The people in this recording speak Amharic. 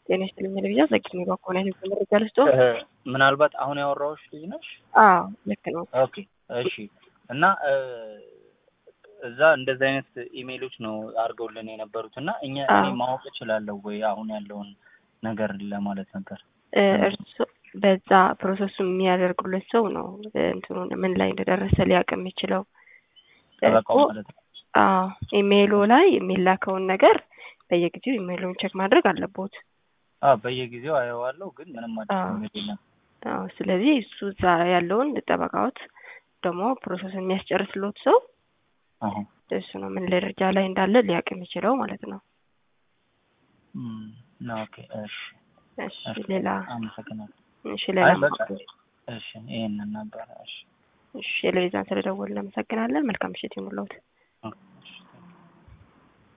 ጤና ይስጥልኝ ልብያ ዘግኝ ባኮና ህዝብ መረጃ ልስጦ ምናልባት አሁን ያወራዎች ልጅ ነሽ? አዎ ልክ ነው። ኦኬ እሺ። እና እዛ እንደዚህ አይነት ኢሜይሎች ነው አድርገውልን የነበሩት እና እኛ እኔ ማወቅ እችላለሁ ወይ አሁን ያለውን ነገር ለማለት ነበር። እርሱ በዛ ፕሮሰሱ የሚያደርጉለት ሰው ነው እንትኑን ምን ላይ እንደደረሰ ሊያውቅ የሚችለው። ጠበቃው ማለት ነው። አዎ ኢሜይሉ ላይ የሚላከውን ነገር በየጊዜው ኢሜይሉን ቼክ ማድረግ አለቦት። አዎ በየጊዜው አየዋለሁ፣ ግን ምንም አዲስ ነገር የለም። አዎ ስለዚህ እሱ እዛ ያለውን ጠበቃዎት ደግሞ ፕሮሰሱን የሚያስጨርስሎት ሰው እሱ ነው ምን ደረጃ ላይ እንዳለ ሊያውቅ የሚችለው ማለት ነው። ኦኬ እሺ እሺ ሌላ አመሰግናለሁ። እሺ ሌላ እሺ ይሄንን ነበረ። እሺ እሺ ለቤዛን ስለደወልን እናመሰግናለን። መልካም ምሽት ይሙላውት።